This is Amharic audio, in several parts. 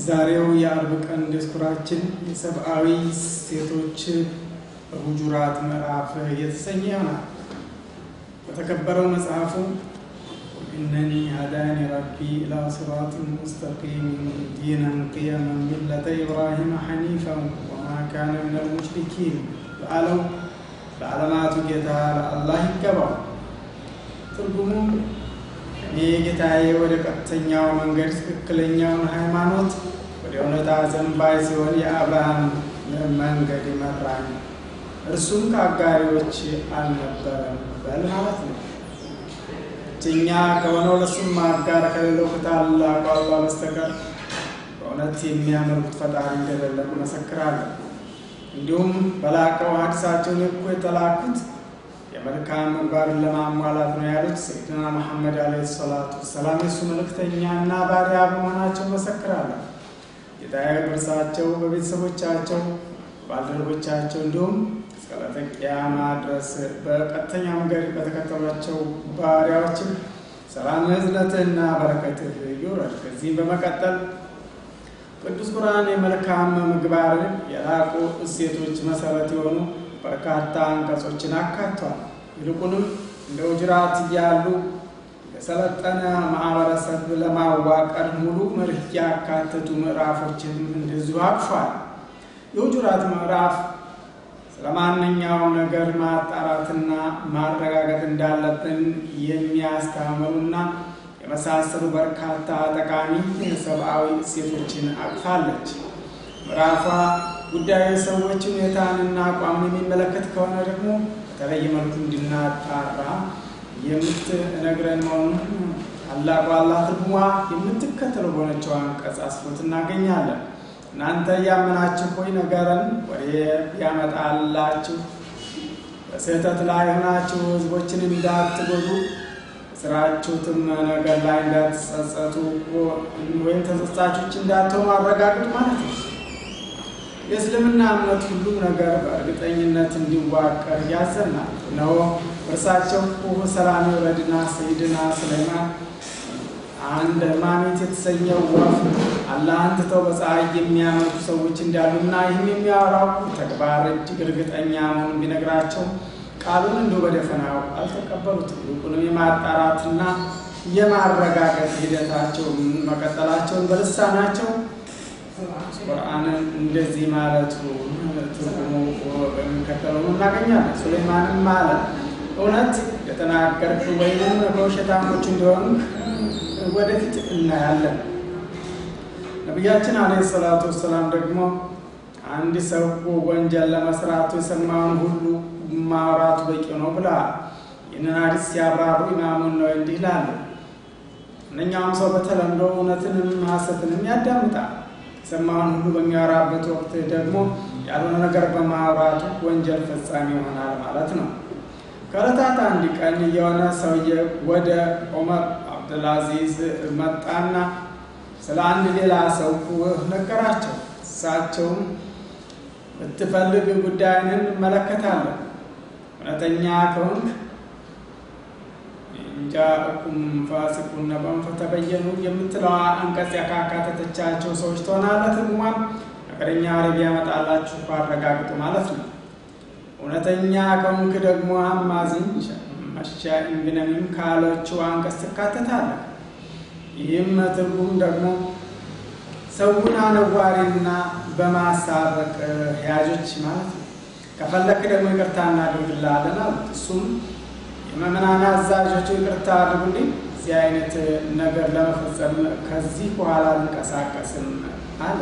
ዛሬው የአርብ ቀን ዲስኩራችን የሰብአዊ ሴቶች በሁጁራት ምዕራፍ የተሰኘ ይሆናል። በተከበረው መጽሐፉ ኢነኒ ሀዳኒ ረቢ ኢላ ሲራጢን ሙስተቂም ዲነን ቂየመን ሚለተ ኢብራሂም ሐኒፈን ወማ ካነ ሚነል ሙሽሪኪን በአለው ለዓለማቱ ጌታ ለአላህ ይገባው። ትርጉሙም እኔ ጌታዬ ወደ ቀጥተኛው መንገድ ትክክለኛውን ሃይማኖት ወደ እውነታ ዘንባይ ሲሆን የአብርሃም መንገድ ይመራኝ እርሱም ከአጋሪዎች አልነበረም በል ማለት ነው። ብቸኛ ከሆነው ለሱም አጋር ከሌለው ከታላቁ አላህ በስተቀር በእውነት የሚያመልኩት ፈጣሪ እንደሌለ መሰክራለሁ። እንዲሁም በላቀው ሐዲሳቸውን እኮ የተላኩት የመልካም ምግባርን ለማሟላት ነው ያሉት ሰይድና መሐመድ አለ ሰላቱ ወሰላም የእሱ መልእክተኛና ባሪያ በመሆናቸው መሰክራለሁ። ጌታዬ በእርሳቸው በቤተሰቦቻቸው ባልደረቦቻቸው እንዲሁም እስከ ዕለተ ቂያማ ድረስ በቀጥተኛ መንገድ በተከተሏቸው ባሪያዎችም ሰላም እዝነትህና በረከትህ ይውረድ። ከዚህም በመቀጠል ቅዱስ ቁርአን የመልካም ምግባርን የላቁ እሴቶች መሰረት የሆኑ በርካታ አንቀጾችን አካቷል። ይልቁንም እንደ ውጅራት እያሉ የሰለጠነ ማህበረሰብ ለማዋቀር ሙሉ መርህ ያካተቱ ምዕራፎችን እንደዚሁ አቅፏል። የውጁራት ምዕራፍ ስለ ማንኛውም ነገር ማጣራትና ማረጋገጥ እንዳለብን የሚያስተምሩና የመሳሰሉ በርካታ ጠቃሚ ሰብአዊ እሴቶችን አቅፋለች። ምዕራፏ ጉዳዩ ሰዎች ሁኔታንና አቋምን የሚመለከት ከሆነ ደግሞ በተለየ መልኩ እንድናጣራ የምትነግረን መሆኑን ታላቁ አላህ ትርጉሟ የምትከተለው በሆነችው አንቀጽ አስፍሮት እናገኛለን። እናንተ እያመናችሁ ሆይ ነገርን ወሬ ያመጣላችሁ በስህተት ላይ ሆናችሁ ሕዝቦችን እንዳትጎዱ ስራችሁትም ነገር ላይ እንዳትጸጸቱ ወይም ተጸጻቾች እንዳትሆኑ አረጋግጡ ማለት ነው። የእስልምና እምነት ሁሉም ነገር በእርግጠኝነት እንዲዋቀር ያዘናል። እነሆ እርሳቸው ሁ ሰላም ይውረድና ሰይድና ሱለይማን አንድ ማሚት የተሰኘው ወፍ አላህን ትተው በፀሐይ የሚያመልኩ ሰዎች እንዳሉና ይህም የሚያወራው ተግባር እጅግ እርግጠኛ መሆኑን ቢነግራቸው ቃሉን እንዲሁ በደፈናው አልተቀበሉትም። ይልቁንም የማጣራትና የማረጋገጥ ሂደታቸውን መቀጠላቸውን በልሳናቸው ቁርአንን እንደዚህ ማለቱ ትርጉሙ በሚከተለው እናገኛለን። ሱሌማንም አለ እውነት የተናገርክ ወይም በውሸታሞች እንደሆኑ ወደፊት እናያለን። ነቢያችን አለ ሰላቱ ወሰላም ደግሞ አንድ ሰው ወንጀል ለመስራቱ የሰማውን ሁሉ ማውራቱ በቂ ነው ብለዋል። ይህንን ሐዲስ ሲያብራሩ ኢማሙን ነው እንዲህ ይላሉ። እነኛውም ሰው በተለምዶ እውነትንም ሐሰትንም ያዳምጣል። የሰማውን ሁሉ በሚያወራበት ወቅት ደግሞ ያልሆነ ነገር በማውራቱ ወንጀል ፈጻሚ ይሆናል ማለት ነው። ከዕለታት አንድ ቀን የሆነ ሰውዬ ወደ ዑመር አብዱልአዚዝ መጣና ስለ አንድ ሌላ ሰው ነገራቸው። እሳቸውም ብትፈልግ ጉዳይን እንመለከታለን፣ እውነተኛ ከሆንክ ጃእኩም ፋሲቁን ነበን ፈተበየኑ የምትለዋ አንቀጽ ያካካተተቻቸው ሰዎች ትሆናለህ። ትርጉሟም ነገረኛ ወሬ ቢያመጣላችሁ አረጋግጡ ማለት ነው። እውነተኛ ከሆንክ ደግሞ አማዝኝ መሻኢን ቢነሚም ካለችው አንቀጽ ትካተታለህ። ይህም ትርጉም ደግሞ ሰውን አነዋሪና በማሳረቅ ያዦች ማለት ነው። ከፈለክ ደግሞ ይቅርታ እናደርግልሃለን አሉት። እሱም የመምናን አዛዦቹ ይቅርታ አድርጉልኝ፣ እዚህ አይነት ነገር ለመፈጸም ከዚህ በኋላ ልንቀሳቀስም አለ።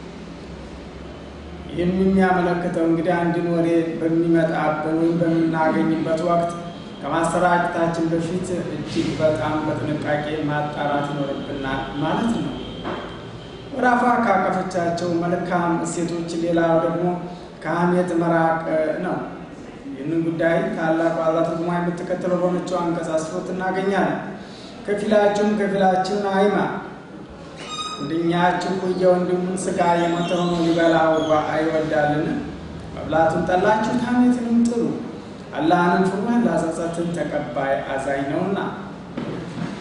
ይህም የሚያመለክተው እንግዲህ አንድን ወሬ በሚመጣብን ወይም በምናገኝበት ወቅት ከማሰራጨታችን በፊት እጅግ በጣም በጥንቃቄ ማጣራት ይኖርብናል ማለት ነው። ምዕራፏ ካቀፈቻቸው መልካም እሴቶች ሌላው ደግሞ ከሐሜት መራቅ ነው። ይህንን ጉዳይ ታላቁ አላህ ትርጉማ የምትከተለው በሆነችው አንቀጽ አስፍሮት እናገኛለን። ከፊላችሁም ከፊላችሁን አይማ፣ አንደኛችሁ የወንድሙን ስጋ የሞተ ሆኖ ሊበላው አይወዳልን? መብላቱን ጠላችሁት፣ ሐሜትንም ጥሉ፣ አላህንም ፍሩ፣ ለጸጸትን ተቀባይ አዛኝ ነውና።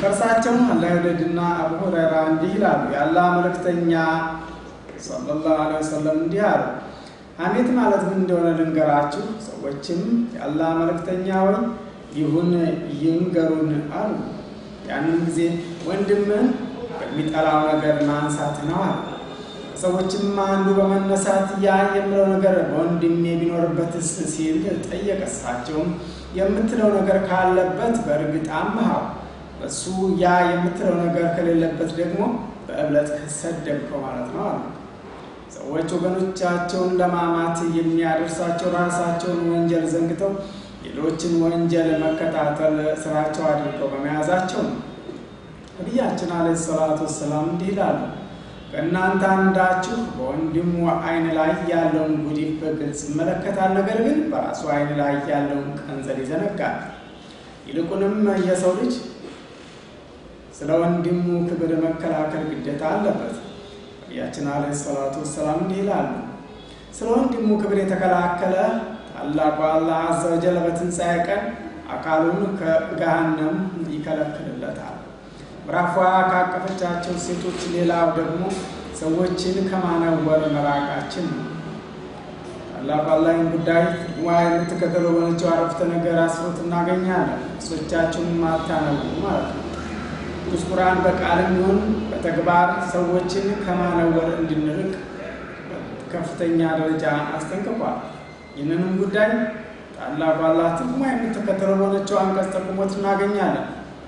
ከእርሳቸውም አላህ ይውደድና አቡ ሁረይራ እንዲህ ይላሉ። የአላህ መልእክተኛ ሰለላሁ ዐለይሂ ወሰለም እንዲህ አሉ። ሐሜት ማለት ምን እንደሆነ ልንገራችሁ። ሰዎችም የአላህ መልእክተኛ ወይ ይሁን ይንገሩን አሉ። ያንን ጊዜ ወንድምን በሚጠላው ነገር ማንሳት ነው አሉ። ሰዎችም አንዱ በመነሳት ያ የምለው ነገር በወንድሜ ቢኖርበትስ ሲል ጠየቀ። እሳቸውም የምትለው ነገር ካለበት በእርግጥ አምሃው፣ እሱ ያ የምትለው ነገር ከሌለበት ደግሞ በእብለት ከሰደብከው ማለት ነው አሉ። ሰዎች ወገኖቻቸውን ለማማት የሚያደርሳቸው ራሳቸውን ወንጀል ዘንግተው ሌሎችን ወንጀል መከታተል ስራቸው አድርገው በመያዛቸው ነው። ነቢያችን አለ ሰላቱ ወሰላም እንዲህ ይላሉ ከእናንተ አንዳችሁ በወንድሙ ዓይን ላይ ያለውን ጉዲፍ በግልጽ ይመለከታል፣ ነገር ግን በራሱ ዓይን ላይ ያለውን ቀንዘል ይዘነጋል። ይልቁንም የሰው ልጅ ስለ ወንድሙ ክብር መከላከል ግዴታ አለበት። ነቢያችን አለ ሰላቱ ወሰላም እንዲህ ይላሉ፣ ስለ ወንድሙ ክብር የተከላከለ ታላቁ አላህ አዘ ወጀል በትንሣኤ ቀን አካሉን ከገሃነም ይከለክልለታል። ምራፏ ካቀፈቻቸው ሴቶች ሌላው ደግሞ ሰዎችን ከማነወር መራቃችን ነው። ታላቁ አላህን ጉዳይ ዋ የምትከተሉ በሆነችው አረፍተ ነገር አስሮት እናገኛለን። እሶቻችሁን ማታነቡ ማለት ነው። ቅዱስ ቁርአን በቃልም ይሁን በተግባር ሰዎችን ከማነወር እንድንርቅ ከፍተኛ ደረጃ አስጠንቅቋል። ይህንንም ጉዳይ ታላቁ አላህ ትርጉማ የምትከተለው በሆነችው አንቀጽ ጠቁሞት እናገኛለን።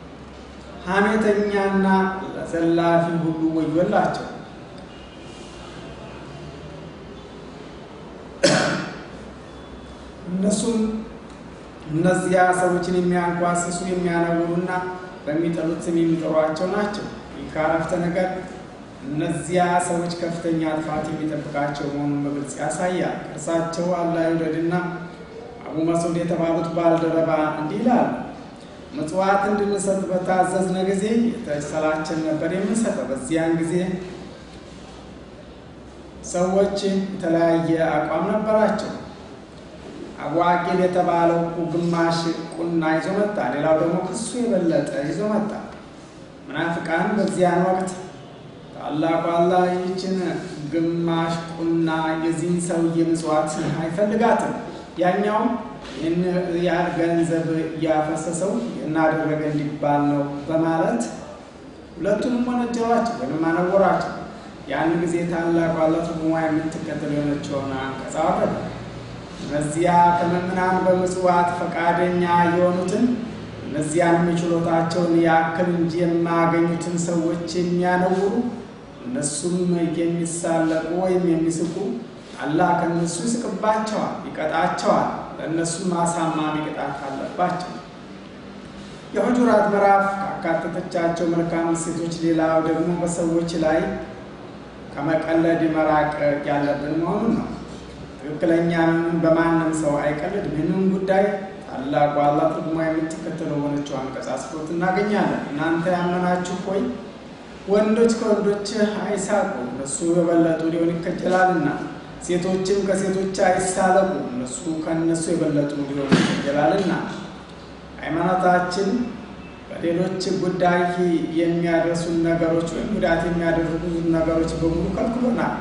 ሐሜተኛና ዘላፊ ሁሉ ወዮላቸው። እነሱም እነዚያ ሰዎችን የሚያንኳስሱ የሚያነውሩና በሚጠሉት ስም የሚጠሯቸው ናቸው። ይህ ከአረፍተ ነገር እነዚያ ሰዎች ከፍተኛ ጥፋት የሚጠብቃቸው መሆኑን በግልጽ ያሳያል። እርሳቸው አላህ ይውደድና አቡ መስዑድ የተባሉት ባልደረባ እንዲህ ይላሉ ምጽዋት እንድንሰጥ በታዘዝነ ጊዜ የተሰላቸን ነበር የምንሰጠው። በዚያን ጊዜ ሰዎች የተለያየ አቋም ነበራቸው። አቡ አቂል የተባለው ግማሽ ቁና ይዞ መጣ፣ ሌላው ደግሞ ክሱ የበለጠ ይዞ መጣ። ምናፍቃን በዚያን ወቅት ታላቁ አላህ ይህችን ግማሽ ቁና የዚህን ሰውዬ ምጽዋት አይፈልጋትም ያኛውም ይህን ያህል ገንዘብ እያፈሰሰው እናደረገ እንዲባል ነው በማለት ሁለቱንም ወነጀሏቸው ወይም አነወራቸው። ያን ጊዜ ታላቁ አላህ ትርጉሟ የምትከተል የሆነችውን አንቀጽ አወረደ። እነዚያ ከምዕመናን በምጽዋት ፈቃደኛ የሆኑትን እነዚያንም የችሎታቸውን ያክል እንጂ የማያገኙትን ሰዎች የሚያነውሩ እነሱም የሚሳለቁ ወይም የሚስቁ አላህ ከእነሱ ይስቅባቸዋል፣ ይቀጣቸዋል። ለእነሱም አሳማሚ ቅጣት አለባቸው። የሁጁራት ምዕራፍ ካካተተቻቸው መልካም እሴቶች ሌላው ደግሞ በሰዎች ላይ ከመቀለድ መራቅ ያለብን መሆኑን ነው። ትክክለኛ በማንም ሰው አይቀልድም። ይህንን ጉዳይ ታላቁ አላህ ትርጉማ የምትከተለው ሆነችው አንቀጽ አስፍሮት እናገኛለን። እናንተ ያመናችሁ ሆይ ወንዶች ከወንዶች አይሳቁ፣ እነሱ የበለጡ ሊሆን ይከጀላልና ሴቶችም ከሴቶች አይሳለቁ እነሱ ከእነሱ የበለጡ ሊሆኑ ይገላልና። ሃይማኖታችን በሌሎች ጉዳይ የሚያደርሱን ነገሮች ወይም ጉዳት የሚያደርጉ ነገሮች በሙሉ ከልክሎናል።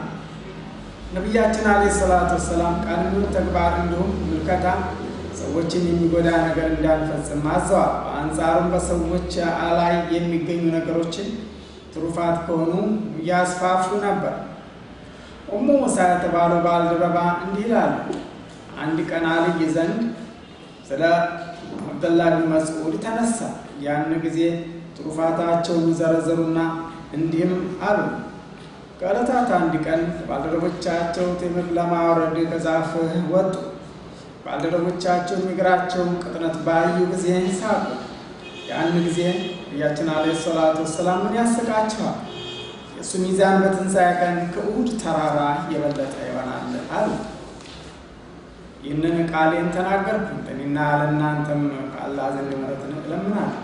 ነቢያችን አለ ሰላቱ ወሰላም ቃልን፣ ተግባር እንዲሁም ምልከታ ሰዎችን የሚጎዳ ነገር እንዳንፈጽም አዘዋል። በአንጻሩም በሰዎች ላይ የሚገኙ ነገሮችን ትሩፋት ከሆኑ እያስፋፉ ነበር። ኡሙ ሙሳ የተባለው ባልደረባ እንዲህ ይላሉ። አንድ ቀን አልይ ዘንድ ስለ አብደላህ ብን መስዑድ ተነሳ። ያን ጊዜ ትሩፋታቸውን ዘረዘሩና እንዲህም አሉ። ከዕለታት አንድ ቀን ባልደረቦቻቸው ቴምር ለማውረድ ከዛፍ ወጡ። ባልደረቦቻቸው የእግራቸውን ቅጥነት ባዩ ጊዜ ሳቁ። ያን ጊዜ ነቢያችን ዓለይሂ ሰላቱ ወሰላም ምን ያስቃቸዋል? የእሱ ሚዛን በትንሣኤ ቀን ከኡሁድ ተራራ የበለጠ ይሆናል አሉ። ይህንን ቃሌን ተናገርኩ፣ ለእኔና ለእናንተም ከአላህ ዘንድ ምሕረትን እለምናለሁ።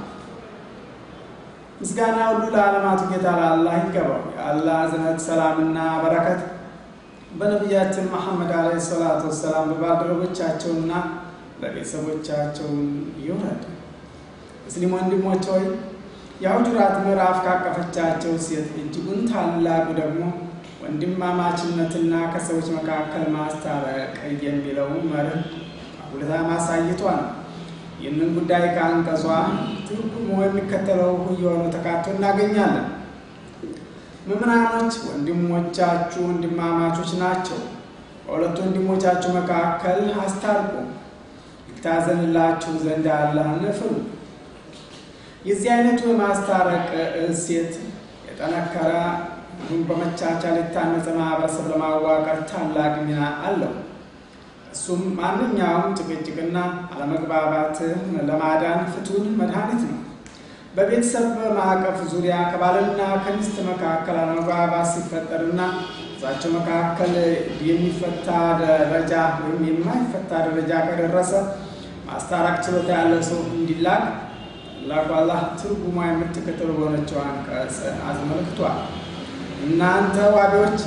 ምስጋና ሁሉ ለዓለማቱ ጌታ ለአላህ ይገባው። የአላህ እዝነት ሰላምና በረከት በነቢያችን መሐመድ ዓለይሂ ሰላቱ ወሰላም በባልደረቦቻቸውና በቤተሰቦቻቸው ይውረድ። ሙስሊም ወንድሞች ሆይ የሁጁራት ምዕራፍ ካቀፈቻቸው ሴት እጅጉን ታላቁ ደግሞ ወንድማማችነትና ከሰዎች መካከል ማስታረቅ የሚለው መርህ አጉልታ ማሳየቷ ነው። ይህንን ጉዳይ ከአንቀጿ ትርጉሙ የሚከተለው እየሆነ ተካቶ እናገኛለን። ምዕመናኖች ወንድሞቻችሁ ወንድማማቾች ናቸው። በሁለቱ ወንድሞቻችሁ መካከል አስታርቁ፣ ይታዘንላችሁ ዘንድ አላህን ፍሩ። የዚህ አይነቱ የማስታረቅ እሴት የጠነከረ እንዲሁም በመቻቻል የታነጸ ማህበረሰብ ለማዋቀር ታላቅ ሚና አለው። እሱም ማንኛውም ጭቅጭቅና አለመግባባት ለማዳን ፍቱን መድኃኒት ነው። በቤተሰብ ማዕቀፍ ዙሪያ ከባልና ከሚስት መካከል አለመግባባት ሲፈጠርና እዛቸው መካከል የሚፈታ ደረጃ ወይም የማይፈታ ደረጃ ከደረሰ ማስታረቅ ችሎታ ያለ ሰው እንዲላክ ታላቁ አላህ ትርጉሟ የምትከተሉ በሆነችው አንቀጽ አስመልክቷል። እናንተ ዋቢዎች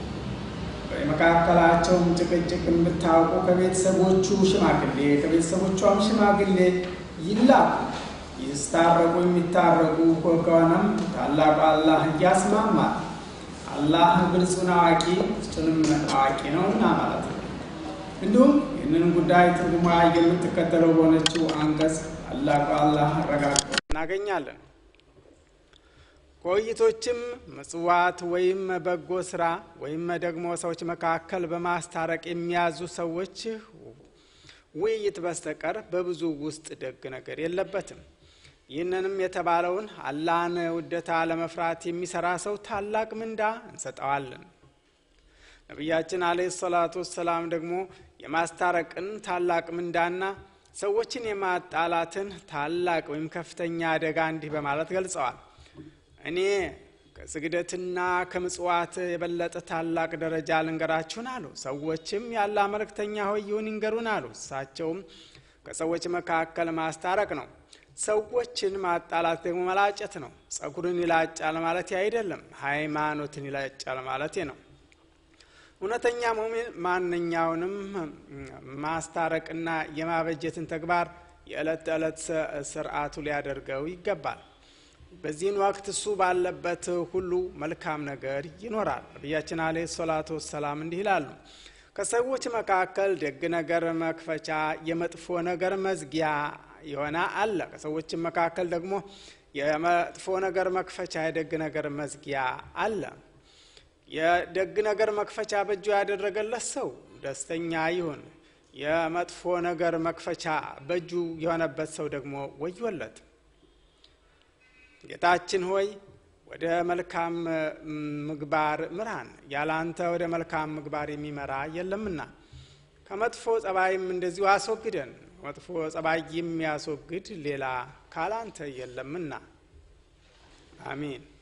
የመካከላቸውን ጭቅጭቅ የምታውቁ ከቤተሰቦቹ ሽማግሌ ከቤተሰቦቿም ሽማግሌ ይላኩ። ይስታረቁ የሚታረቁ ከሆነም ታላቁ አላህ እያስማማል። አላህ ግልጹን አዋቂ ውስጡንም አዋቂ ነውና ማለት ነው። እንዲሁም ይህንን ጉዳይ ትርጉማ የምትከተለው በሆነችው አንቀጽ ታላቁ አላህ አረጋግጦ እናገኛለን። ከውይይቶችም ምጽዋት ወይም በጎ ስራ ወይም ደግሞ ሰዎች መካከል በማስታረቅ የሚያዙ ሰዎች ውይይት በስተቀር በብዙ ውስጥ ደግ ነገር የለበትም። ይህንንም የተባለውን አላህን ውደታ ለመፍራት የሚሰራ ሰው ታላቅ ምንዳ እንሰጠዋለን። ነቢያችን አለይሂ ሰላቱ ወሰላም ደግሞ የማስታረቅን ታላቅ ምንዳና ሰዎችን የማጣላትን ታላቅ ወይም ከፍተኛ አደጋ እንዲህ በማለት ገልጸዋል። እኔ ከስግደትና ከምጽዋት የበለጠ ታላቅ ደረጃ ልንገራችሁን አሉ። ሰዎችም ያለ መልእክተኛ ሆይ ይሁን ይንገሩን አሉ። እሳቸውም ከሰዎች መካከል ማስታረቅ ነው። ሰዎችን ማጣላት ደግሞ መላጨት ነው። ጸጉርን ይላጫል ማለት አይደለም፣ ሃይማኖትን ይላጫል ማለት ነው። እውነተኛ ሙሚን ማንኛውንም ማስታረቅና የማበጀትን ተግባር የዕለት ተዕለት ስርዓቱ ሊያደርገው ይገባል። በዚህን ወቅት እሱ ባለበት ሁሉ መልካም ነገር ይኖራል። ነቢያችን አለይሂ ሰላቱ ወሰላም እንዲህ ይላሉ፣ ከሰዎች መካከል ደግ ነገር መክፈቻ፣ የመጥፎ ነገር መዝጊያ የሆነ አለ። ከሰዎችም መካከል ደግሞ የመጥፎ ነገር መክፈቻ፣ የደግ ነገር መዝጊያ አለ። የደግ ነገር መክፈቻ በእጁ ያደረገለት ሰው ደስተኛ ይሁን። የመጥፎ ነገር መክፈቻ በእጁ የሆነበት ሰው ደግሞ ወዮለት። ጌታችን ሆይ ወደ መልካም ምግባር ምራን፣ ያለ አንተ ወደ መልካም ምግባር የሚመራ የለምና፣ ከመጥፎ ጸባይም እንደዚሁ አስወግደን፣ መጥፎ ጸባይ የሚያስወግድ ሌላ ካላንተ የለምና። አሚን።